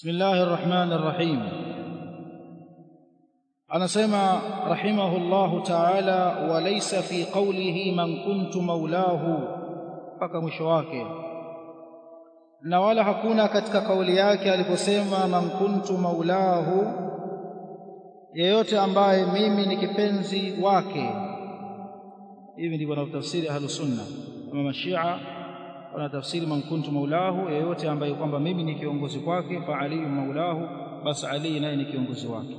بسم الله الرحمن الرحيم anasema rahimahullahu ta'ala walaysa fi qawlihi man kuntu maulahu mpaka mwisho wake na wala hakuna katika kauli yake aliposema man kuntu maulahu yeyote ambaye mimi ni kipenzi wake hivi ndivyo wanavyotafsiri ahlus sunna kama mashia wanatafsiri man kuntu maulahu yeyote ambaye kwamba mimi ni kiongozi kwake fa ali maulahu basi ali naye ni kiongozi wake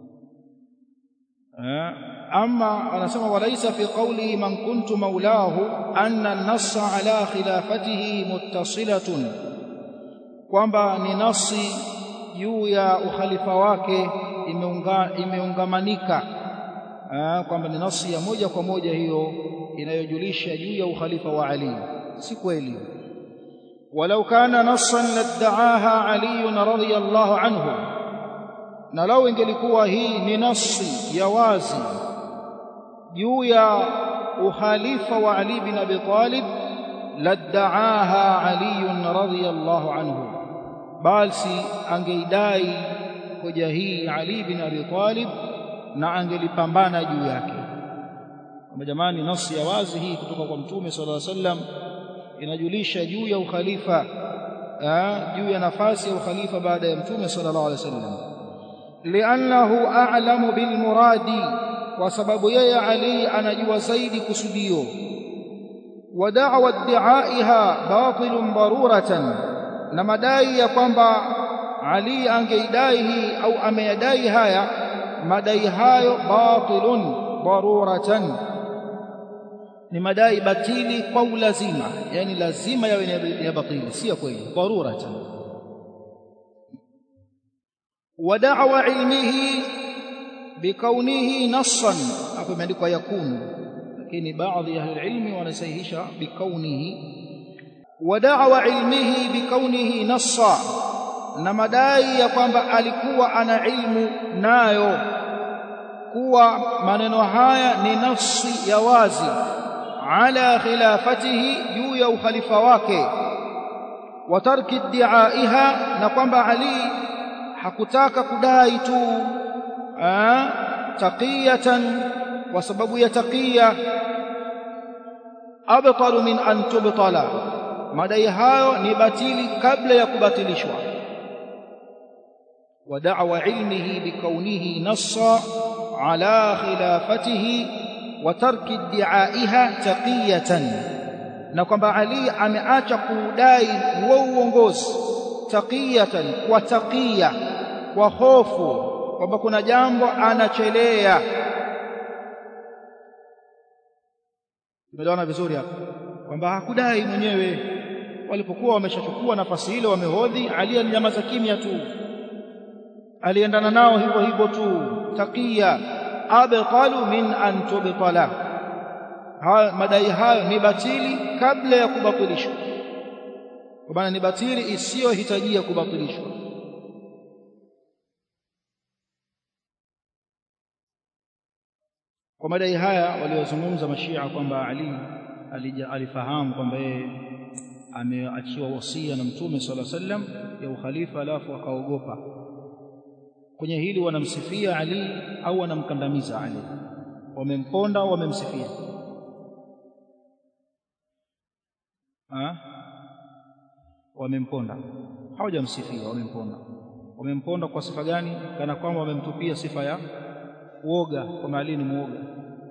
أما أنا سمع وليس في قوله من كنت مولاه أن النص على خلافته متصلة kwamba ni nasi juu ya ukhalifa wake imeungamanika kwamba ni nasi ya moja kwa moja hiyo inayojulisha juu ya ukhalifa wa Ali si kweli walau kana nassan laddaaha Ali radhiyallahu anhu na lau ingelikuwa hii ni nasi ya wazi juu ya ukhalifa wa Ali bin Abi Talib laddaaha Ali radhiyallahu anhu basi angeidai hoja hii Ali bin Abi Talib na angelipambana juu yake kama jamani nasi ya wazi hii kutoka kwa mtume sallallahu alaihi wasallam inajulisha juu ya ukhalifa juu ya nafasi ya ukhalifa baada ya mtume sallallahu alaihi wasallam li'annahu a'lamu bil muradi kwa sababu yeye Ali anajua zaidi kusudio wa da'wa idda'iha batilun daruratan na madai ya kwamba Ali angeidai hii au ameyadai haya madai hayo batilun daruratan ni madai batili kwa ulazima yani lazima yawe ya batili si ya kweli daruratan ودعوى علمه بكونه نصا hapo imeandikwa yakunu lakini baadhi ya ilmi wanasahihisha bikaunihi ودعوى علمه بكونه نصا na madai ya kwamba alikuwa ana ilmu nayo kuwa maneno haya ni nafsi ya wazi ala khilafatihi juu ya ukhalifa wake wa tarki iddiaiha na kwamba Ali hakutaka kudai tu taqiyatan kwa sababu ya taqiya abtalu min an tubtala madai hayo ni batili kabla ya kubatilishwa wa da'wa ilmihi bikaunihi nassa ala khilafatihi wa tarki iddiaiha taqiyatan na kwamba Ali ameacha kudai huo uongozi taqiyatan kwa taqiya kwa hofu kwamba kuna jambo anachelea tumeelewana vizuri hapa kwamba hakudai mwenyewe walipokuwa wameshachukua nafasi ile wamehodhi Ali alinyamaza kimya tu aliendana nao hivyo hivyo tu taqiya abqalu min an tubtala madai hayo ni batili kabla ya kubatilishwa kwa maana ni batili isiyohitajia kubatilishwa kwa madai haya waliozungumza mashia kwamba Ali alifahamu kwamba yeye ameachiwa wasia na mtume sala sallam ya ukhalifa alafu akaogopa kwenye hili wanamsifia Ali au wanamkandamiza Ali wamemponda au wamemsifia wamemponda hawajamsifia wamemponda wamemponda kwa sifa gani kana kwamba wamemtupia sifa ya uoga kwamba Ali ni muoga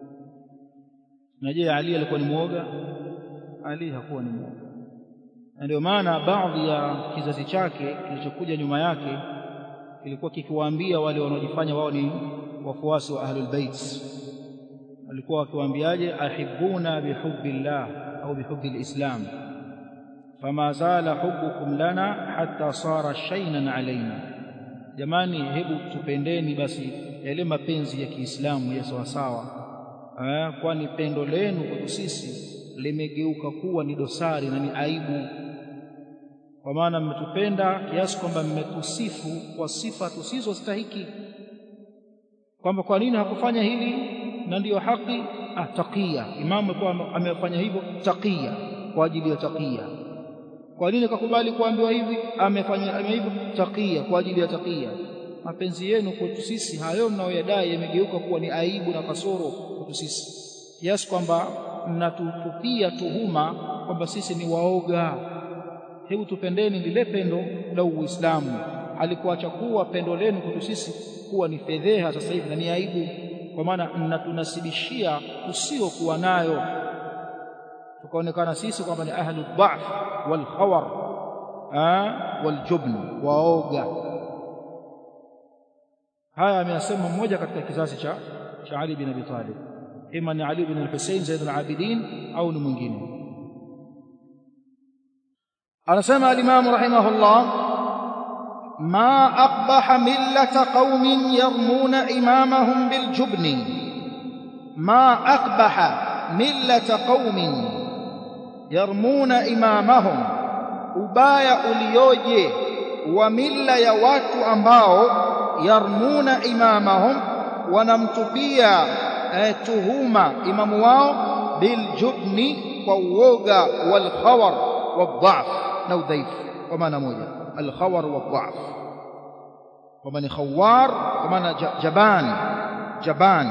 na je Ali alikuwa ni muoga Ali hakuwa ni muoga na ndio maana baadhi ya kizazi chake kilichokuja nyuma yake kilikuwa kikiwaambia wale wanaojifanya wao ni wafuasi wa ahlul bait walikuwa wakiwaambiaje ahibuna bihubbillah au bihubbil islam fama zala hubbukum lana hatta sara shaynan alaina jamani hebu tupendeni basi yale mapenzi ya Kiislamu ya sawasawa kwani pendo lenu kwetu sisi limegeuka kuwa ni dosari na ni aibu kwa maana mmetupenda kiasi kwamba mmetusifu kwa sifa tusizostahiki kwamba kwa nini hakufanya hili na ndiyo haki ah taqiya imamu alikuwa amefanya hivyo taqiya kwa ajili ya taqiya kwa nini kakubali kuambiwa hivi amefanya hivyo takia kwa ajili ya takia mapenzi yenu kwetu sisi hayo mnayoyadai yamegeuka kuwa ni aibu na kasoro kwetu sisi kiasi kwamba mnatutupia tuhuma kwamba sisi ni waoga hebu tupendeni lile pendo la Uislamu alikuacha kuwa pendo lenu kwetu sisi kuwa ni fedheha sasa hivi na ni aibu kwa maana mnatunasibishia usiokuwa nayo tukaonekana sisi kwamba ni ahlu dhaf wal khawar wal jubn waoga haya ameyasema mmoja katika kizazi cha cha Ali bin Abi Talib ima ni Ali bin al-Husayn Zaid al-Abidin au ni mwingine anasema al-Imam rahimahullah ma aqbaha millata qaumin yarmuna imamahum bil jubni ma aqbaha millata qaumin yarmuna imamahum ubaya ulioje wa milla ya watu ambao yarmuna imamahum wanamtupia eh, tuhuma imamu wao biljubni kwa uoga walkhawar wadhaf na udhaifu kwa maana moja alkhawar wadhaf kwa maana khawar kwa maana jaban jaban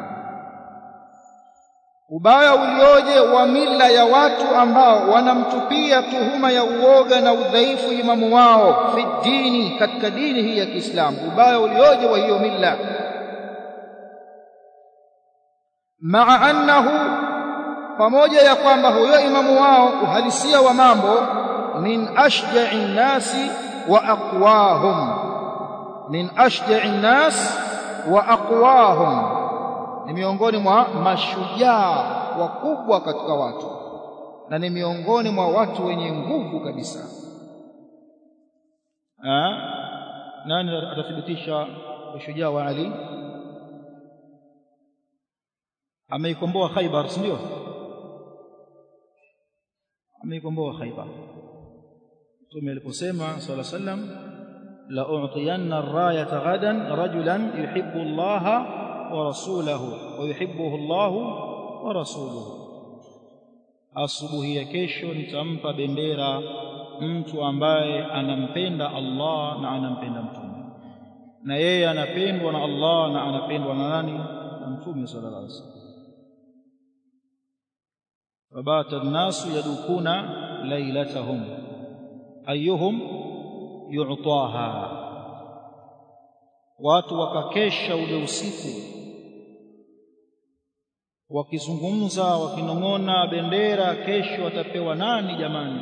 ubaya ulioje wa mila ya watu ambao wanamtupia tuhuma ya uoga na udhaifu imamu wao fi dini katika dini hii ya Kiislamu ubaya ulioje wa hiyo mila maa annahu pamoja ya kwamba huyo imamu wao uhalisia wa mambo min ashja'i nnasi wa aqwahum min ashja'i nnas wa aqwahum ni miongoni mwa mashujaa wakubwa katika watu na ni miongoni mwa watu wenye nguvu kabisa ha? nani atathibitisha ushujaa wa Ali ameikomboa Khaibar si ndio ameikomboa Khaibar Mtume aliposema sala sallam la u'tiyanna ar-rayata ghadan rajulan yuhibbu Allah wa rasulahu wa yuhibbuhu Allah wa rasuluhu asubuhi ya kesho nitampa bendera mtu ambaye anampenda Allah na anampenda mtume na yeye anapendwa na Allah na anapendwa na nani na mtume sallallahu alaihi wasallam فبات الناس يدوكون ليلتهم أيهم يعطاها watu wakakesha ule usiku wakizungumza wakinong'ona bendera kesho watapewa nani jamani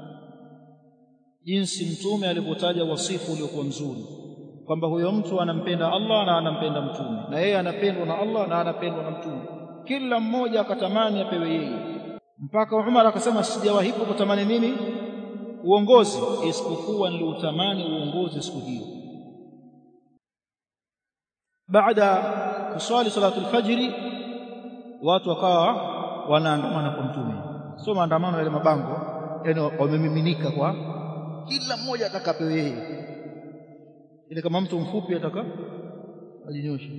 jinsi mtume alipotaja wasifu uliokuwa mzuri kwamba huyo mtu anampenda Allah na anampenda mtume na yeye anapendwa na Allah na anapendwa na mtume kila mmoja akatamani apewe yeye mpaka Umar akasema sijawahi kutamani mimi uongozi isipokuwa niliutamani uongozi siku hiyo baada kuswali salatu alfajiri watu wakawa wanaandamana kwa mtume sio maandamano yale mabango yani wamemiminika kwa kila mmoja atakapewe yeye ile kama mtu mfupi ataka ajinyoshe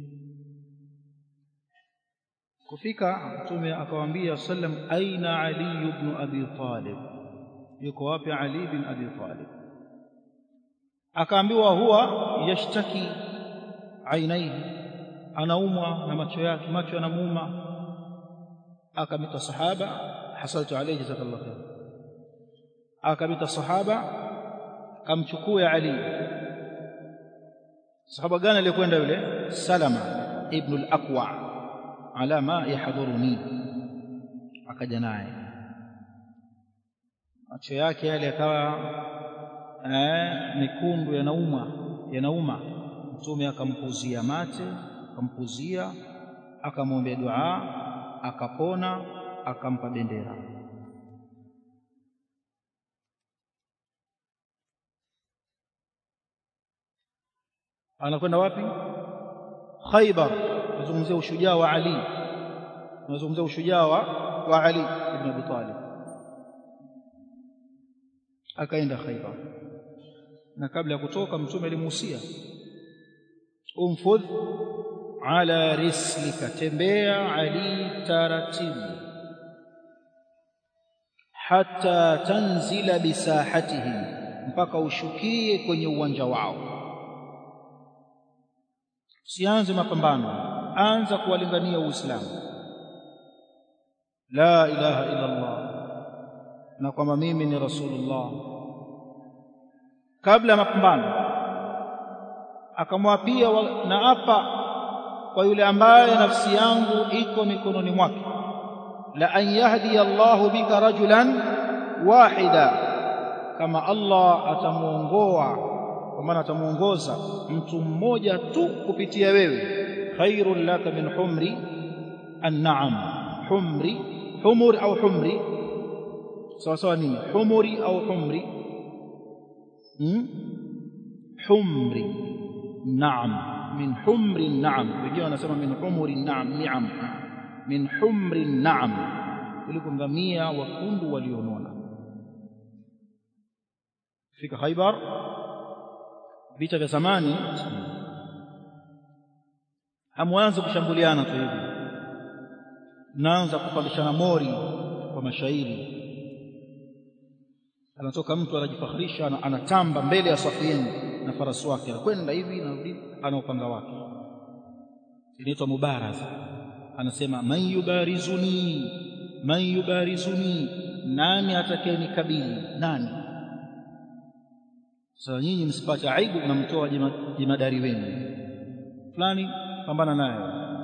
kufika mtume akawaambia sallam aina ali ibn abi talib yuko wapi ali ibn abi talib akaambiwa huwa yashtaki ainaihi anaumwa na macho yake macho yanamuuma akamita sahaba hasaltu alayhi jazakallahu khair akamita sahaba kamchukue ali sahaba gani aliyekwenda yule salama ibn al-aqwa ala ma yahdhuruni akaja naye macho yake yale yakawa eh, mekundu yanauma yanauma mtume akampuzia mate akampuzia akamwombea dua akapona akampa bendera anakwenda wapi Khaybar tunazungumzia ushujaa wa Ali tunazungumzia ushujaa wa, wa Ali ibn Abi Talib akaenda Khaybar na kabla ya kutoka mtume alimuhusia umfudh ala rislika tembea Ali taratibu hatta tanzila bisahatihim mpaka ushukie kwenye uwanja wao sianze mapambano anza kuwalingania uislamu la ilaha illa allah na kwamba mimi ni rasulullah kabla ya mapambano akamwapia na hapa kwa yule ambaye nafsi yangu iko mikononi mwake la an yahdi Allahu bika rajulan wahida kama Allah atamuongoa kwa maana atamuongoza mtu mmoja tu kupitia wewe khairul laka min humri an-na'am humri humur au humri sawa sawa nini humuri au humri hmm? humri na'am min humri na'am wengine wanasema min humuri na'am ni'am min humri na'am kuliko ngamia wakundu walionona fika Khaibar vita vya zamani hamwanza kushambuliana tu hivi naanza kupandishana mori kwa mashairi anatoka mtu anajifakhirisha anatamba mbele ya safu yenu na farasi wake anakwenda hivi na ana upanga wake inaitwa mubaraza anasema man yubarizuni man yubarizuni nani atakayenikabili nani sasa nyinyi msipate aibu mnamtoa jemadari wenu fulani pambana naye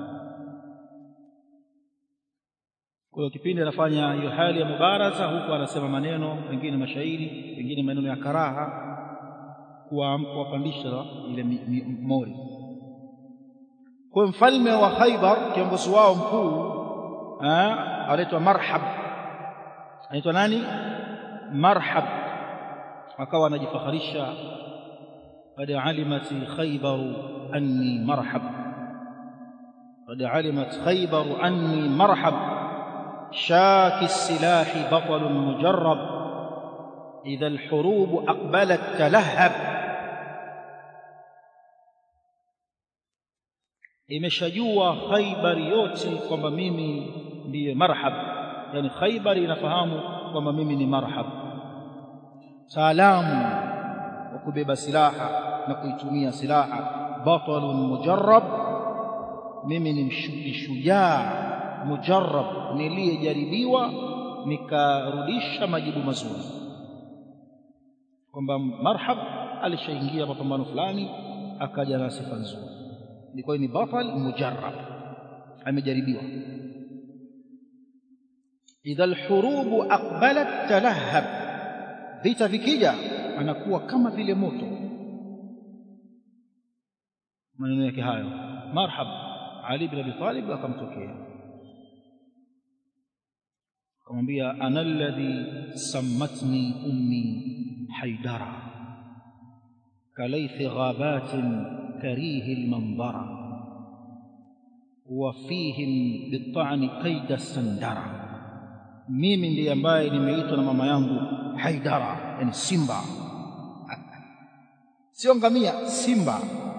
kwa hiyo kipindi anafanya hiyo hali ya mubaraza huku anasema maneno mengine mashairi mengine maneno ya karaha kuwapandisha ile mori kwa mfalme wa Khaibar kiongozi wao mkuu anaitwa Marhab anaitwa nani Marhab akawa anajifakharisha qad alimat khaybar anni marhab qad alimat khaybar anni marhab شاك السلاح بطل مجرب إذا الحروب أقبلت تلهب imeshajua Khaibar yote kwamba mimi ndiye marhab yani Khaibar inafahamu kwamba mimi ni marhab salamu wa kubeba silaha na kuitumia silaha batalun mujarrab mimi ni shujaa mujarrab niliyejaribiwa nikarudisha majibu mazuri kwamba marhab alishaingia mapambano fulani akaja na sifa nzuri ilikuwa ni batal mujarrab amejaribiwa idha alhurubu aqbalat talahhab vita vikija anakuwa kama vile moto maneno yake hayo marhab ali bin abi talib akamtokea akamwambia ana alladhi sammatni ummi haidara kalaythi ghabatin كريه المنظر وفيهم بالطعن كيد السندرة mimi ndiye ambaye nimeitwa na mama yangu haidara yani simba sio ngamia simba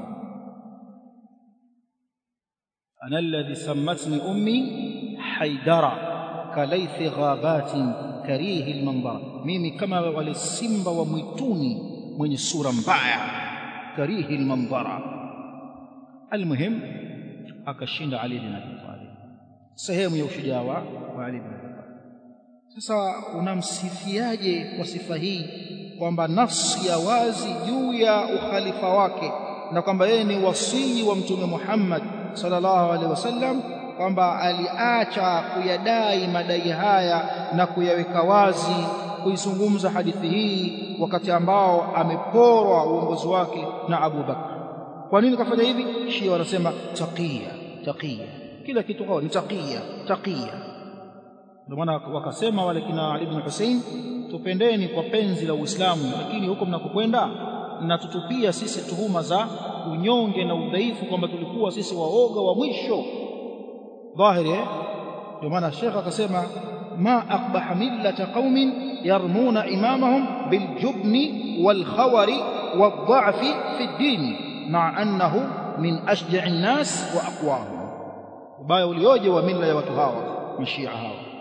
ana alladhi sammatni ummi haidara kalaythi ghabatin karihi almanzara mimi kama wale simba wa mwituni mwenye sura mbaya karihi almanzara almuhim akashinda Ali bin Abi Talib sehemu ya ushujaa wa Ali bin Abi Talib sasa unamsifiaje kwa sifa hii kwamba nafsi ya wazi juu ya ukhalifa wake na kwamba yeye ni wasii wa mtume Muhammad sallallahu alaihi wasallam kwamba aliacha kuyadai madai haya na kuyaweka wazi kuizungumza hadithi hii wakati ambao ameporwa uongozi wake na Abu Bakar kwa nini kafanya hivi shia wanasema taqiya taqiya kila kitu kwao ni taqiya taqiya ndio maana wakasema wale kina Ali ibn Hussein tupendeni kwa penzi la Uislamu lakini huko mnakokwenda mnatutupia sisi tuhuma za unyonge na udhaifu kwamba tulikuwa sisi waoga wa mwisho dhahiri ndio maana Sheikh akasema ma aqbaha millata qaumin yarmuna imamahum biljubni walkhawari wadha'fi fi ad-din مع أنه من أشجع الناس وأقواهم ubaya ulioje wa mila ya watu hawa mashia hawa